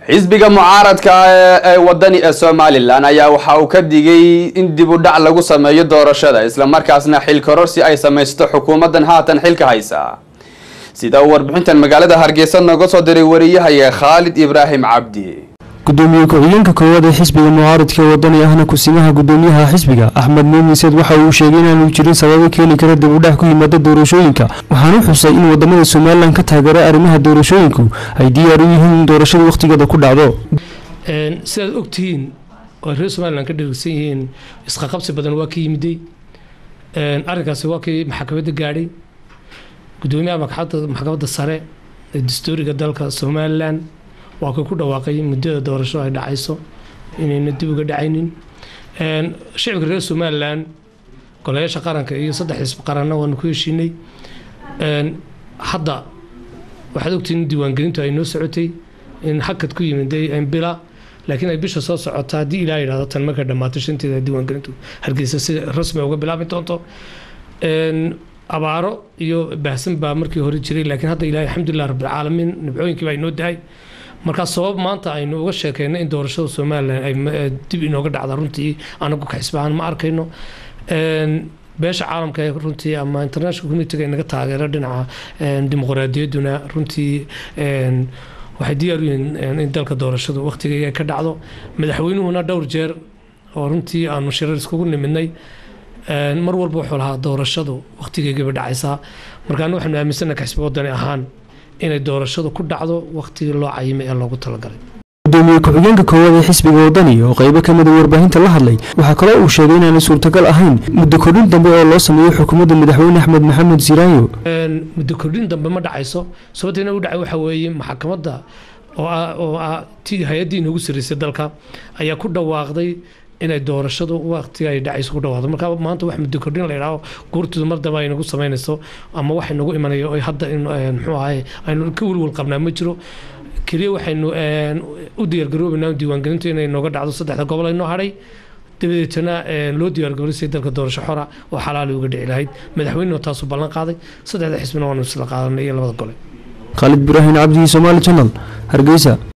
xisbiga mucaaradka ee wadani ee somalilan ayaa waxa uu ka digay in dib u dhac lagu sameeyo doorashada islamarkaasna xil kororsi ay samaysto xukuumadan haatan xilka haysa sida uu warbixintan magaalada hargeysa nooga soo diray wariyahaya khaalid ibraahim cabdi gudoomiye ku-xigeenka koowaad ee xisbiga mucaaradka ee wadani ahna kusimaha gudoomiyaha xisbiga axmed muumiseed waxa uu sheegay inaanu jirin sababo keeni kara dib u dhac ku yimaada doorashooyinka waxaana xusay in wadamada somalilan ka taageera arrimaha doorashooyinku ay diyaar u yihiin in doorashada wakhtigeeda ku dhacdo sidaad ogtihiin oo reer somalilan ka dhirigsan yihiin isqaqabsi badan waa ka yimiday arrinkaasi waa kii maxkamadda gaadhay gudoomiyaha maxkamadda sare ee dastuuriga dalka somalilan waa kii ku dhawaaqay muddada doorasho ay dhacayso inayna dib uga dhacaynin shicibka reer somalilan golayaasha qaranka iyo saddex xisb qaranna waanu ku heshiinay hadda waxaad ogtihiin in diiwaangelintu ay noo socotay in hakad ku yimiday bila laakiin ay bisha soo socota haddii ilaa yidhahdo tan markay dhammaato shanteeda diiwaangelintu hargeysa si rasmi uga bilaabi doonto abaaro iyo baahsan baa markii hore jiray laakiin hadda ilaahay alxamdulilah rabbilcaalamiin nibcooyinkii baa inoo dahay markaa sabab maanta aynu uga sheekeyno in doorashada somalilan ay dib inooga dhacda runtii anagu ka xisbahaan ma arkayno beesha caalamka ee runtii ama international communitiga inaga taageero dhinaca dimuqraadiyadduna runtii waxay diyaar u yihiin in dalka doorashadu wakhtigeega ka dhacdo madaxweynuhuna dhowr jeer oo runtii aanu shirar iskugu nimidnay mar walba wuxuu lahaa doorashadu wakhtigeegaba dhacaysaa markaana waxaanu aaminsana ka xisbi wadani ahaan inay doorashadu ku dhacdo wakhtigii loo cayimay ee loogu talagalay gudoomiye ku-xigeenka koowaad ee xisbiga wadani oo qeybo ka mida warbaahinta la hadlay waxaa kaloo uu sheegay inaanay suurtagal ahayn muddo kordhin dambe oo loo sameeyo xukuumadda madaxweyne axmed maxamed siraayo muddo kordhin dambe ma dhacayso sababteena u dhacay waxa weeye maxkamadda oo ah ti hay-addii inoogu sarreysay dalka ayaa ku dhawaaqday inay doorashadu waqtiga ay dhacayso ku dhawaado marka maanta wax muddo kordhin la yidhaaho guurtooda mar dambe ay nagu samaynayso ama wax nagu imanayo oy hadda muxuu ahay aynu ka welwel qabnaa ma jiro keliya waxaynu u diyaargaroobaynaa diiwaangelintu inay nooga dhacdo saddexda gobol aynoo hadhay dabadeetana loo diyaargaroysay dalka doorasho xora oo xalaali uga dhici lahayd madaxweynena taasuu ballan qaaday saddexda xisbina waanu isla qaadanay iyo labada gole khaalid ibraahim cabdi somaali janal hargeysa